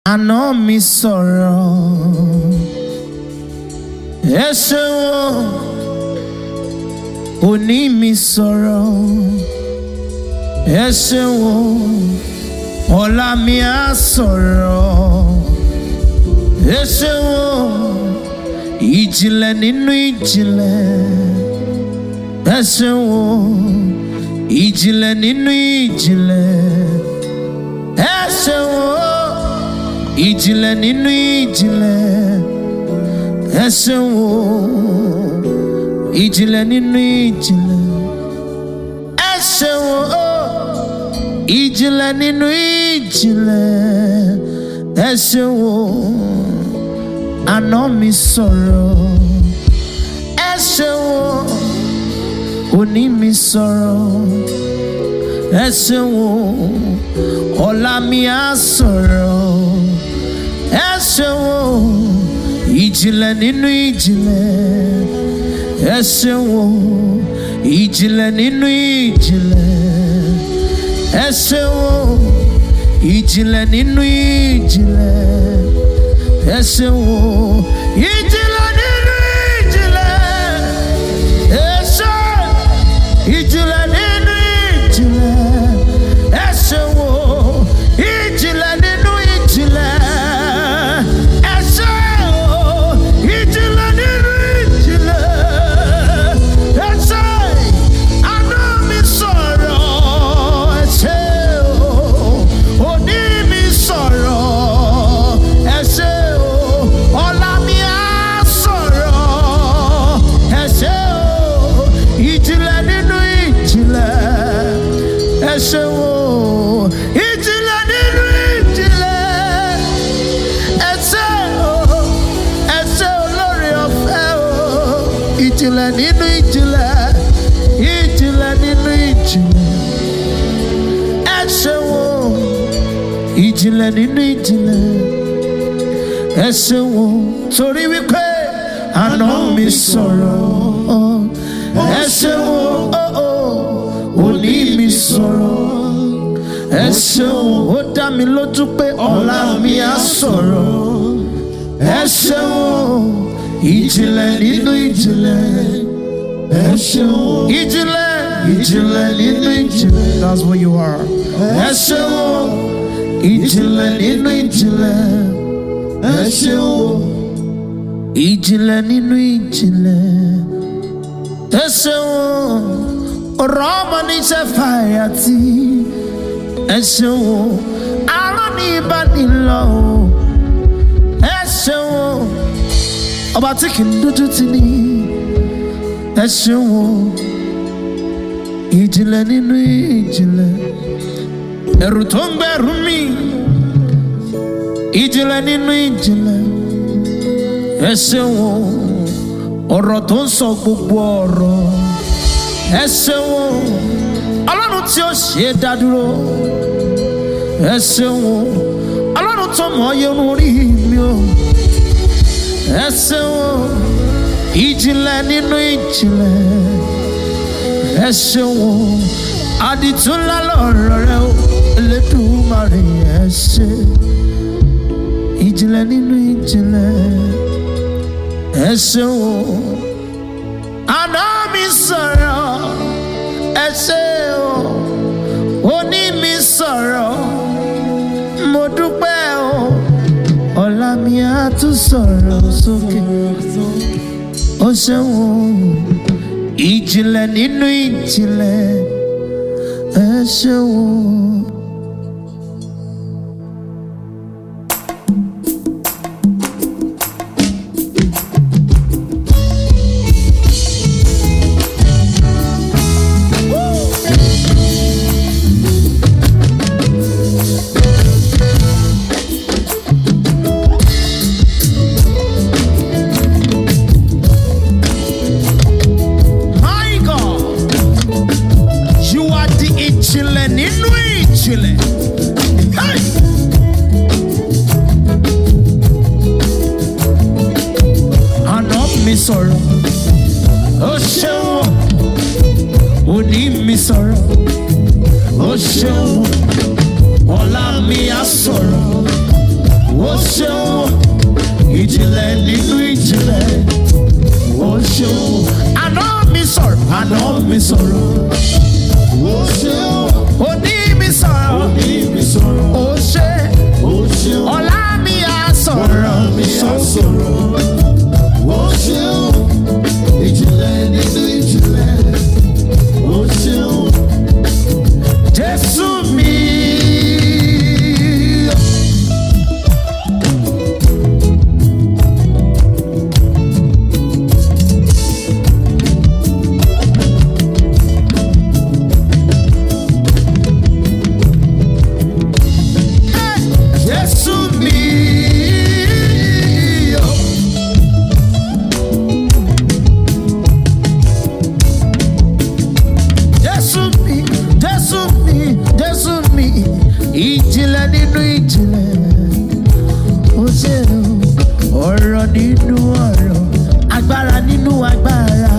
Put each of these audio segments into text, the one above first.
àná mi sọ̀rọ̀ ẹ ṣeun òní mi sọ̀rọ̀ ẹ ṣeun ọ̀la mi á sọ̀rọ̀ ẹ ṣeun ìjìnlẹ̀ nínú ìjìnlẹ̀ ẹ ṣeun ìjìnlẹ̀ nínú ìjìnlẹ̀ ẹ ṣeun ìjìnlẹ̀ nínú ìjìnlẹ̀ ẹ ṣeun ìjìnlẹ̀ nínú ìjìnlẹ̀ ẹ ṣeun ìjìnlẹ̀ nínú ìjìnlẹ̀ ẹ ṣeun àná mi sọ̀rọ̀ ẹ ṣeun òní mi sọ̀rọ̀ ẹ ṣeun ọ̀la mi á sọ̀rọ̀ ẹ ṣeun ìjìnlẹ̀ nínú ìjìnlẹ̀ ẹ ṣeun ìjìnlẹ̀ nínú ìjìnlẹ̀ ẹ ṣeun ìjìnlẹ̀ nínú ìjìnlẹ̀ ẹ ṣeun ìjìnlẹ̀ nínú ìjìnlẹ̀ ẹ ṣe ìjìnlẹ̀ nínú ìjìnlẹ̀ ẹ ṣeun ìjìnlẹ̀ nínú ìjìnlẹ̀ ẹ ṣe ìjìnlẹ̀ nínú ìjìnlẹ̀ ẹ ṣe àná mi sọ̀rọ̀ ẹ ṣe òní mi sọ̀rọ̀ ẹ ṣe ọ̀la mi á sọ̀rọ̀ ẹ ṣe ìjìnlẹ̀ nínú ìjìnlẹ̀ ẹ ṣe ìjìnlẹ̀ nínú ìjìnlẹ̀ ẹ ṣe ẹ ṣe olórí ọ̀fẹ́ o ìjìnlẹ̀ nínú ìjìnlẹ̀ ìjìnlẹ̀ nínú ìjìnlẹ̀ ẹ ṣe ìjìnlẹ̀ nínú ìjìnlẹ̀ ẹ ṣe torí wípé àná mi sọ̀rọ̀ ẹ ṣe òní mi sọ̀rọ̀ ẹ ṣeun ó dá mi lójú pé ọ̀la mi á sọ̀rọ̀ ẹ ṣeun ìjìnlẹ̀ nínú ìjìnlẹ̀ ẹ ṣeun ìjìnlẹ̀ ìjìnlẹ̀ nínú ìjìnlẹ̀ that's what you are ẹ ṣeun ìjìnlẹ̀ nínú ìjìnlẹ̀ ẹ ṣeun ìjìnlẹ̀ nínú ìjìnlẹ̀ ẹ ṣeun ọ̀rọ̀ ọmọ níṣẹ́ fàyàtì ẹ ṣeun arán ní ìbánilọ ẹ ṣeun ọba tí kì í dójú tì ní ẹ ṣeun ìjìnlẹ̀ nínú ìjìnlẹ̀ ẹ̀rù tó ń gbẹ̀rù mi ìjìnlẹ̀ nínú ìjìnlẹ̀ ẹ ṣeun ọ̀rọ̀ tó ń sọ gbogbo ọ̀rọ̀ ẹ ṣeun ọlọ́run tí ó ṣe é dá dúró ẹ ṣeun ọlọ́run tó mọ̀ ọ́ yẹnu orí mi o ẹ ṣeun ìjìnlẹ̀ nínú ìjìnlẹ̀ ẹ ṣeun àdìtúnlá lọ̀rọ̀ rẹ o elédùnmarè ẹ ṣe ìjìnlẹ̀ nínú ìjìnlẹ̀ ẹ ṣeun àná mi sọ̀rọ̀ ẹ ṣe o òní mi sọ̀rọ̀ mo dúpẹ́ o ọ̀la mi á tún sọ̀rọ̀ sókè ó ṣeun ìjìnlẹ̀ nínú ìjìnlẹ̀ ẹ ṣeun. My God, you are the ìjìnlẹ̀ nínú ìjìnlẹ̀. Hey! Àná mi sọ̀rọ̀, ó ṣeun, òní mi sọ̀rọ̀, ó ṣeun, ọ̀la mi á sọ̀rọ̀, ó ó ṣeun ìjìnlẹ̀ nínú ìjìnlẹ̀ ó ṣeun àná mi sọ̀rọ̀ àná mi sọ̀rọ̀ ó ṣeun òní mi sọ̀rọ̀ òní mi sọ̀rọ̀ ó ṣe ó ṣeun ọ̀la mi á sọ̀rọ̀ mi á sọ̀rọ̀ ó ṣeun ìjìnlẹ̀ nínú ìjìnlẹ̀ ó ṣeun jésù mi. Jésù mi. Jésù mi, Jésù mi, Jésù mi, ìjìnlẹ̀ nínú ìjìnlẹ̀. Ó ṣe o, ọ̀rọ̀ nínú ọ̀rọ̀, agbára nínú agbára.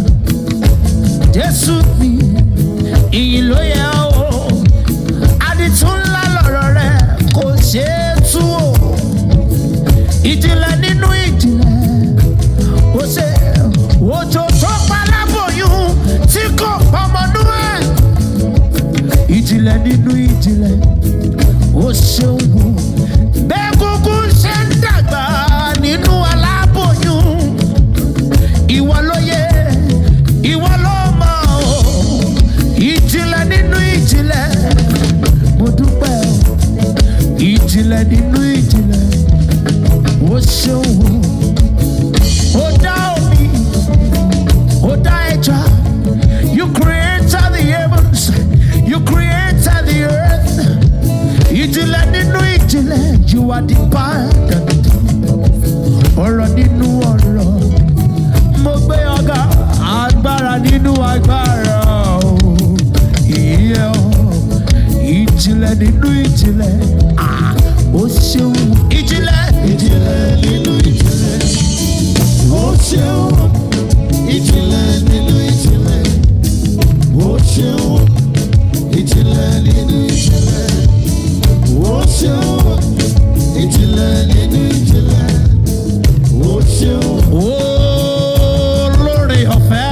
Jésù mi, ìyìn ló yẹ o, àdìtún ńlá lọ̀rọ̀ rẹ̀ kò ṣeé tú o. Ìjìnlẹ̀ nínú ìjìnlẹ̀ ó ṣe òjò tó pa lábòyún tí kò pọmọnú ẹ. ìjìnlẹ̀ nínú ìjìnlẹ̀ ó ṣeun wò bẹ́ẹ̀kúkú ṣe ń dàgbà nínú aláboyún ìwọ ló yẹ ìwọ ló mọ o ìjìnlẹ̀ nínú ìjìnlẹ̀ mo dúpẹ́ o ìjìnlẹ̀ nínú ìjìnlẹ̀ ó ṣeun wò. Ó dá omi, ó dá ẹja. You created the heavens, you created the earth. Ìjìnlẹ̀ nínú ìjìnlẹ̀, you are the pardon. Ọ̀rọ̀ nínú ọ̀rọ̀, mo gbé ọ̀gá agbára nínú agbára. o. Ìyẹ́ o, ìjìnlẹ̀ nínú ìjìnlẹ̀, ah, ó ṣeun. Ìjìnlẹ̀, ìjìnlẹ̀ nínú ìjìnlẹ̀ ó ṣeun ìjìnlẹ̀ nínú ìjìnlẹ̀ ó ṣeun ìjìnlẹ̀ nínú ìjìnlẹ̀ ó ṣeun ìjìnlẹ̀ nínú ìjìnlẹ̀ ó ṣeun. olórí ọ̀fẹ́.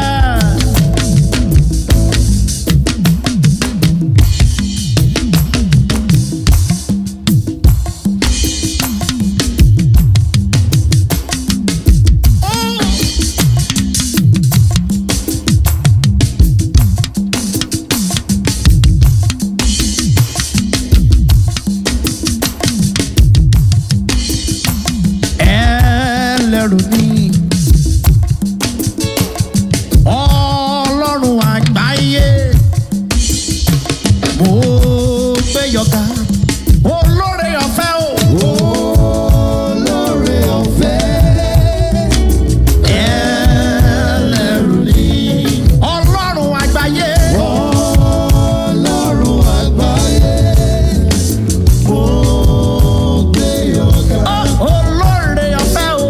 ẹlẹ́rù ni ọlọ́run àgbáyé mo gbé yọ̀gá olórí ọ̀fẹ́ o. olóore ọ̀fẹ́ ẹlẹ́rù ni ọlọ́run àgbáyé ọlọ́run àgbáyé mo gbé ọ̀gá. olórí ọ̀fẹ́ o.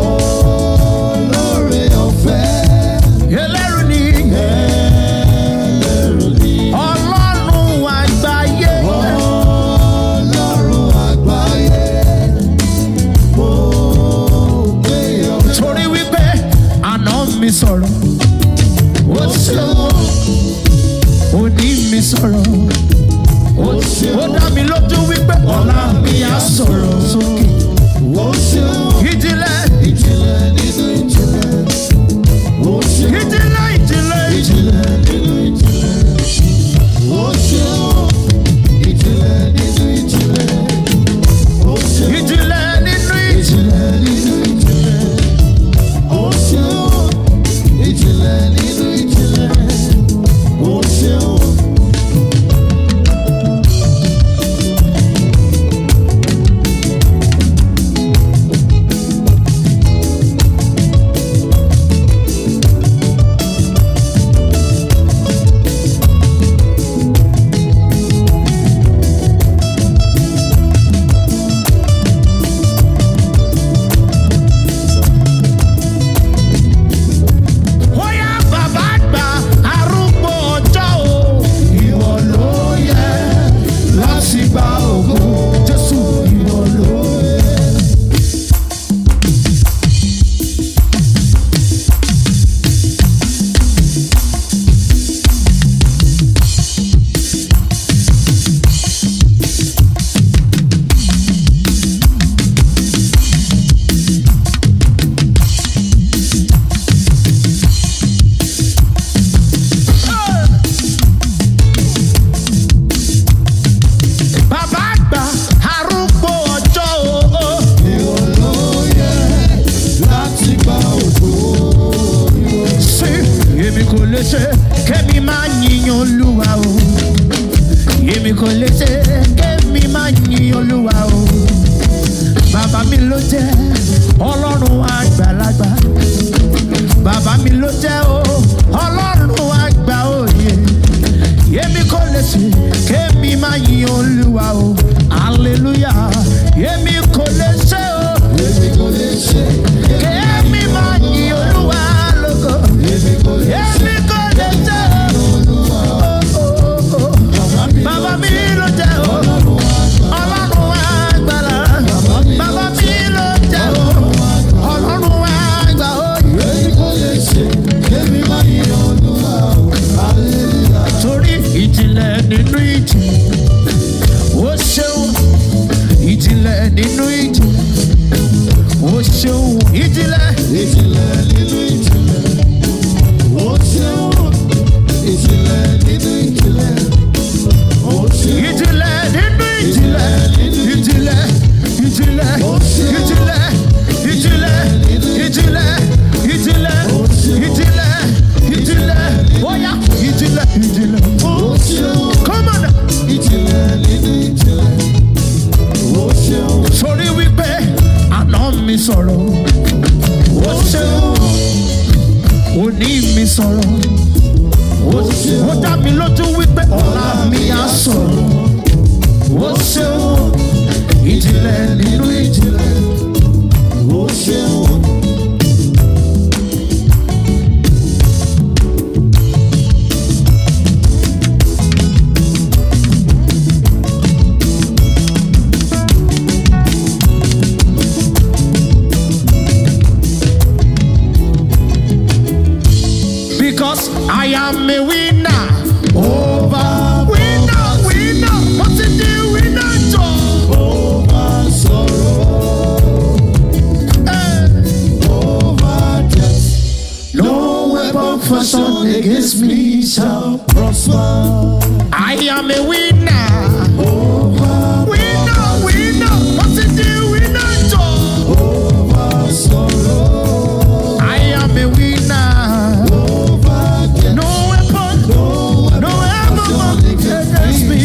olóore ọ̀fẹ́ ẹlẹ́rù ni ẹlẹ́rù ni ọlọ́run àgbáyé. ọlọ́run àgbáyé mo gbé ọ̀gá. torí wípé àná mi sọ̀rọ̀ ó ṣe òní mi sọ̀rọ̀ ó ṣeun ó dá mi lójú wípé ọ̀la mi á sọ̀rọ̀ sókè ó ṣeun ìjìnlẹ̀ ìjìnlẹ̀ nínú ìjìnlẹ̀ ó ṣeun ìjìnlẹ̀ ìjìnlẹ̀ ìjìnlẹ̀ ìjìnlẹ̀ nínú ìjìnlẹ̀ ó ṣeun ìjìnlẹ̀ nínú ìjìnlẹ̀ ó ṣeun ìjìnlẹ̀ nínú ìjìnlẹ̀ ìjìnlẹ̀ nínú ìjìnlẹ̀ ó ṣeun ìjìnlẹ̀ bàbá mi ló jẹ́ ọlọ́run àgbàlagbà bàbá mi ló jẹ́ o ọlọ́run àgbà òye yémi kò lè ṣe kémi máa yin olúwa o hallelujah yémi kò lè ṣe o Èmi kò lè ṣe, kémi máa yin olúwa lógo èmi kò lè yémi kò lè ṣe o. Olúwa. Oh, oh, oh. Bàbá mi Bàbá mi ló jẹ́ o. Ọlọ́run àgbà. Ọlọ́run àgbàlá. Bàbá mi Bàbá mi ló jẹ́ o. Ọlọ́run àgbà o. Èmi kò lè ṣe, èmi máa yin Olúwa. Hallelujah. Torí ìjìnlẹ̀ nínú ìjì. Ó ṣeun. Ìjìnlẹ̀ nínú ìjì. Ó ṣeun. Ìjìnlẹ̀. Ìjìnlẹ̀ nínú ìjìnlẹ̀. Ó ṣeun. Ìjìnlẹ̀ nínú ìjìnlẹ̀. Ó ṣeun. Ìjìnlẹ̀ nínú ìjìnlẹ̀. Ìjìnlẹ̀. Ìjìnlẹ̀. Ìjìnlẹ̀. Ìjìnlẹ̀. Ìjìnlẹ̀. Ìjìnlẹ̀. Ìjìnlẹ̀. Ìjìnlẹ̀. Bóyá ìjìnlẹ̀. Ìjìnlẹ̀. Ó ṣeun. Come on. Ìjìnlẹ̀ nínú ìjìnlẹ̀. Ó ṣeun. Sori wípé àná mi sọ̀rọ̀. Ó ṣeun. Òní mi sọ̀rọ̀. Ó ṣeun. Ó dá mi lójú wípé ọ̀la mi á sọ̀rọ̀. Ó ṣeun. Ìjìnlẹ̀ nínú ìjìnlẹ̀. Ó ṣeun. Because I am a winner. Over winner, winner. What's it do? Winner, Joe. Ó máa sọ̀rọ̀. Eh. Ó máa jẹ́. No weapon fashioned against me shall Prosper. I am a winner. Winner, winner. What's it do? Winner, Joe. Ó máa sọ̀rọ̀. I am a winner. Ó máa jẹ́. No weapon, no weapon against me.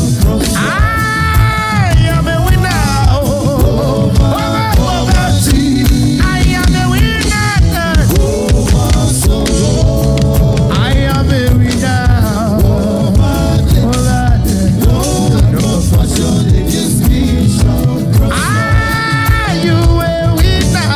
I am a winner. Over poverty. I am a winner. Ó máa sọ̀rọ̀. I am a winner. Ó máa jẹ́. Over death. No fashion against me shall prosper. Are you a winner?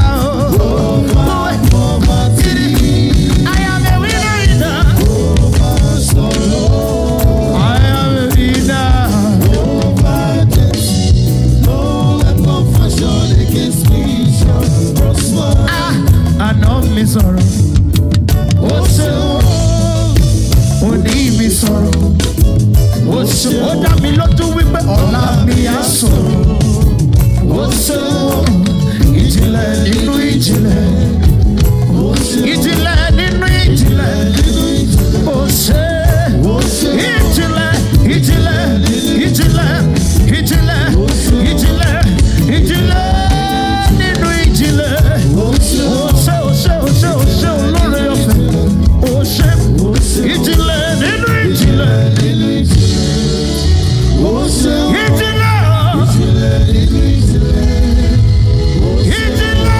Poverty. I am a winner. Ó máa sọ̀rọ̀. I am a winner. Ó máa jẹ́. No weapon fashion against me shall prosper. Ah, àná mi sọ̀rọ̀. Ó ṣe ó ní mi sọ̀rọ̀. Ó ṣe ó dá mi lójú wípé ọ̀la mi á sọ̀rọ̀. Ó ṣe ìjìnlẹ̀ nínú ìjìnlẹ̀. Ìjìnlẹ̀ nínú ìjìnlẹ̀. Ó ṣe ìjìnlẹ̀ ìjìnlẹ̀ ìjìnlẹ̀ ìjìnlẹ̀ ìjìnlẹ̀ ìjìnlẹ̀ nínú ìjìnlẹ̀. Ó ṣe ó ṣe ó ṣe ó ṣe olóore ọ̀fẹ́. Ó ṣe ìjìnlẹ̀ nínú ìjìnlẹ̀. Nínú ìjìnlẹ̀. Ó ṣeun. Ìjìnlẹ̀ Ìjìnlẹ̀ nínú ìjìnlẹ̀. ìjìnlẹ̀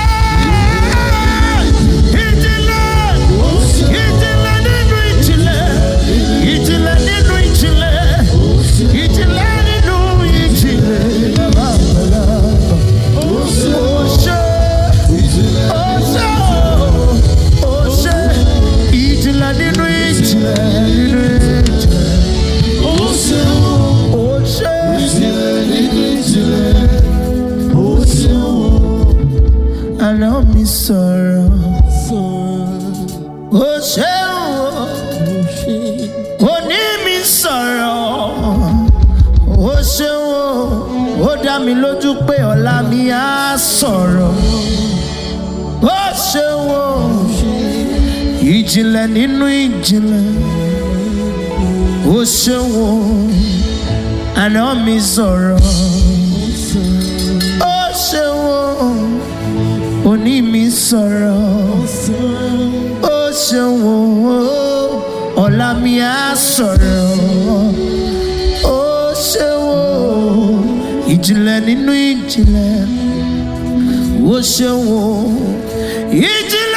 ìjìnlẹ̀. Ó ṣeun. Ìjìnlẹ̀ nínú ìjìnlẹ̀. Ìjìnlẹ̀ nínú ìjìnlẹ̀. Ìjìnlẹ̀ nínú ìjìnlẹ̀. Ó ṣeun. Ó ṣe, Ìjìnlẹ̀. ó ṣe, ó ṣe. Ìjìnlẹ̀ nínú ìjìnlẹ̀. Nínú ìjìnlẹ̀. Ó ṣeun. Ó ṣe. Ìjìnlẹ̀ nínú ìjìnlẹ̀. Ó ṣeun. Àná mi sọ̀rọ̀. Ó ṣe o. Òní mi sọ̀rọ̀. Ó ṣe o. Ó dá mi lójú pé ọ̀la mi á sọ̀rọ̀. Ó ṣe o. Ìjìnlẹ̀ nínú ìjìnlẹ̀. Ó ṣe o. Àná mi sọ̀rọ̀. Ó ṣe o. Òní mi sọ̀rọ̀. Ó ṣeun o, ọ̀la mi á sọ̀rọ̀. Ó ṣeun o, ìjìnlẹ̀ nínú ìjìnlẹ̀. ìjìnlẹ̀ ó ṣeun o ìjìnlẹ̀